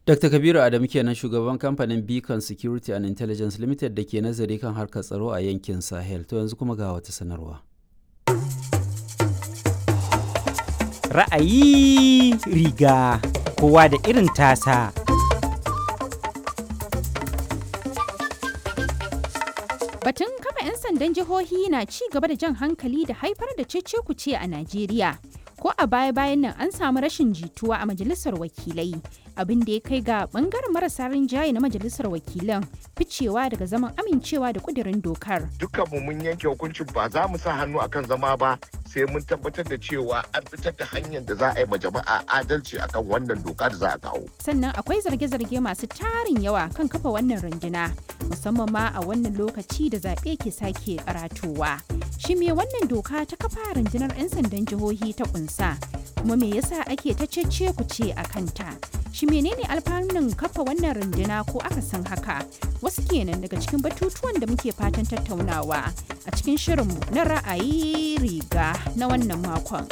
Dr. Kabiru Adamu kenan shugaban kamfanin Beacon Security and Intelligence Limited da ke nazari kan harkar tsaro a yankin Sahel. To yanzu kuma ga wata sanarwa. Ra'ayi riga kowa da irin tasa. Batun kafa 'yan sandan jihohi na ci gaba da jan hankali da haifar da cece-kuce a Najeriya. Ko a baya-bayan nan an samu rashin jituwa a majalisar wakilai, abin da ya kai ga bangaren marasa rinjaye na majalisar wakilan ficewa daga zaman amincewa da kudirin dokar. Dukkanmu mun yanke hukuncin ba za mu sa hannu akan zama ba sai mun tabbatar da cewa an fitar da hanyar da za a yi ma jama'a adalci akan wannan doka da za a kawo. Sannan akwai zarge-zarge masu tarin yawa kan kafa wannan runduna, musamman ma a wannan lokaci da zaɓe ke sake karatowa. Shi me wannan doka ta kafa rundunar 'yan sandan jihohi ta kunsa, kuma me yasa ake ta cece ku ce a kanta? Shi menene alfanun kafa wannan runduna ko akasin haka? Wasu kenan daga cikin batutuwan da muke fatan tattaunawa a cikin shirinmu na ra'ayi riga na wannan makon.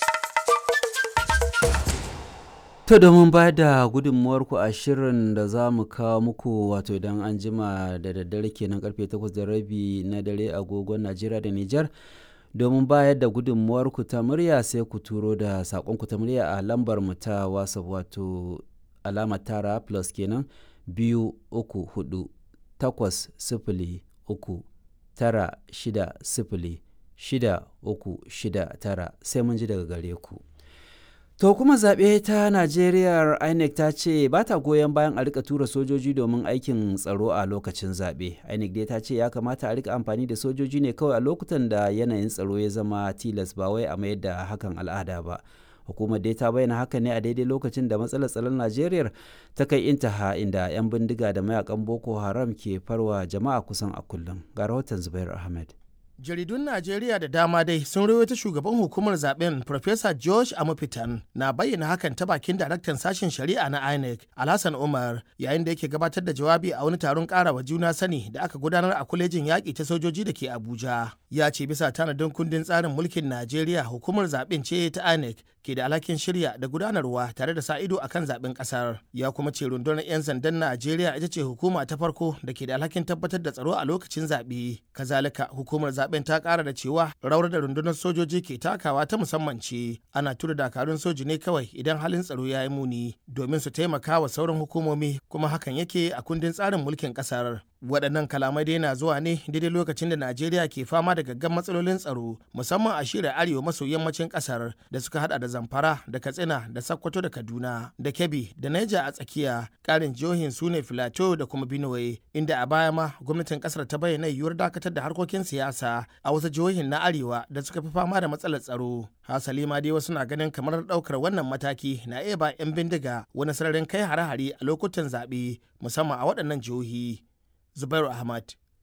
To domin ba da gudunmuwarku a shirin da za mu kawo muku wato idan an jima da daddare kenan karfe 8 da rabi na dare agogon Najeriya da Nijar. Domin bayar da gudunmuwarku ta murya sai ku turo da saƙonku ta murya a lambar mu ta WhatsApp wato alamar tara plus kenan biyu uku hudu takwas sifili uku tara shida sifili shida uku shida tara sai mun ji daga gare ku. To kuma zaɓe ta Najeriya INEC ta ce ba ta goyon bayan a rika tura sojoji domin aikin tsaro a lokacin zaɓe. INEC dai ta ce ya kamata a rika amfani da sojoji ne kawai a lokutan da yanayin tsaro ya zama tilas ba wai a mayar da hakan al'ada ba. Hukumar dai ta bayyana haka ne a daidai lokacin da matsalar tsaron Najeriya ta kai intaha inda 'yan bindiga da mayakan Boko Haram ke farwa jama'a kusan a kullum. Ga rahoton Zubair Ahmed. jaridun najeriya da dama dai sun rawaita shugaban hukumar zaben Professor george amufitan na bayyana hakan ta bakin daraktan sashen shari'a na inec alhassan umar yayin da yake gabatar da jawabi a wani taron karawa juna sani da aka gudanar a kwalejin yaƙi ta sojoji da ke abuja ya ce bisa tanadin kundin tsarin mulkin najeriya hukumar zaben ce ta inec ke da alhakin shirya da gudanarwa tare da sa ido akan zaben kasar ya kuma ce rundunar 'yan sandan najeriya ita ce hukuma ta farko da ke da alhakin tabbatar da tsaro a lokacin zaɓe kazalika hukumar zaben ta ƙara da cewa rawar da rundunar sojoji ke takawa ta musamman ce ana tura dakarun soji ne kawai idan halin tsaro ya yi muni domin su taimaka wa sauran hukumomi kuma hakan yake a kundin tsarin mulkin ƙasar waɗannan kalamai dai na zuwa ne daidai lokacin da najeriya ke fama da gaggan matsalolin tsaro musamman a shirin arewa maso yammacin ƙasar da suka hada da zamfara da katsina da sakkwato da kaduna da kebbi da naija a tsakiya ƙarin jihohin su ne filato da kuma benue inda a baya ma gwamnatin ƙasar ta bayyana yiwuwar dakatar da harkokin siyasa a wasu jihohin na arewa da suka fi fama da matsalar tsaro hasali ma dai wasu na ganin kamar ɗaukar wannan mataki na iya ba 'yan bindiga wani sararin kai hare-hare a lokutan zaɓe musamman a waɗannan jihohi Zubairu Ahmad,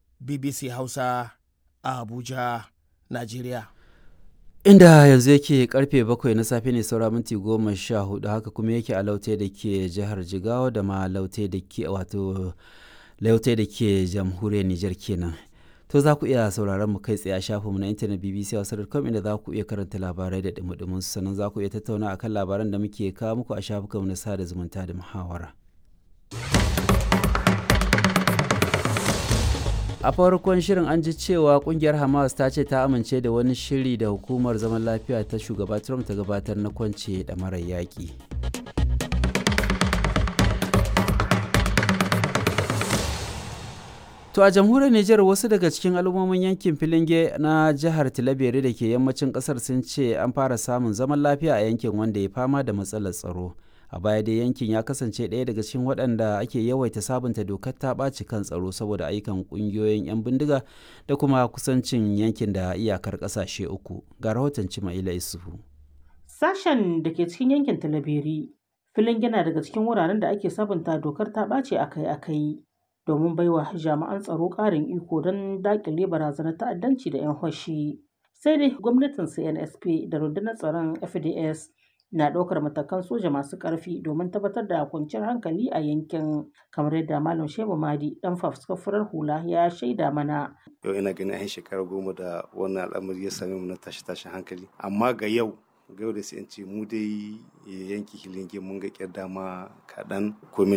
BBC Hausa, a Abuja, Najeriya. Inda yanzu yake karfe bakwai na safe ne saura minti goma sha hudu haka kuma yake a laute da ke jihar Jigawa da ma laute da ke wato laute da ke jamhuriyar Nijar kenan. To za ku iya sauraron mu kai tsaye a shafinmu na intanet BBC Hausa.com inda za ku iya karanta labarai da dumudumin sannan za ku iya tattauna akan labaran da muke kawo muku a shafukanmu na sada zumunta da muhawara. a farkon shirin an ji cewa kungiyar hamas ta ce ta amince da wani shiri da hukumar zaman lafiya ta shugaba trump ta gabatar na kwance da marar yaƙi to a jamhuriyar nijar wasu daga cikin al'ummomin yankin filinge na jihar tilabere da ke yammacin kasar sun ce an fara samun zaman lafiya a yankin wanda ya fama da matsalar tsaro a baya dai yankin ya kasance ɗaya daga cikin waɗanda ake yawaita sabunta dokar ta ɓaci kan tsaro saboda ayyukan ƙungiyoyin 'yan bindiga da kuma kusancin yankin da iyakar ƙasashe uku ga rahoton cimaila isufu sashen da ke cikin yankin talabiri filin yana daga cikin wuraren da ake sabunta dokar ta ɓace akai-akai domin baiwa jami'an tsaro ƙarin iko don daƙile barazanar ta'addanci da 'yan hoshi sai dai gwamnatin cnsp da rundunar tsaron fds na ɗaukar matakan soja masu ƙarfi domin tabbatar da kwanciyar hankali a yankin kamar yadda malam shehu madi dan fafuskar hula ya shaida mana yau ina ganin an shekara goma da wannan al'amari ya same mu na tashi tashin hankali amma ga yau ga yau da sai ce mu dai yanki hilinge mun ga kyar dama kaɗan komin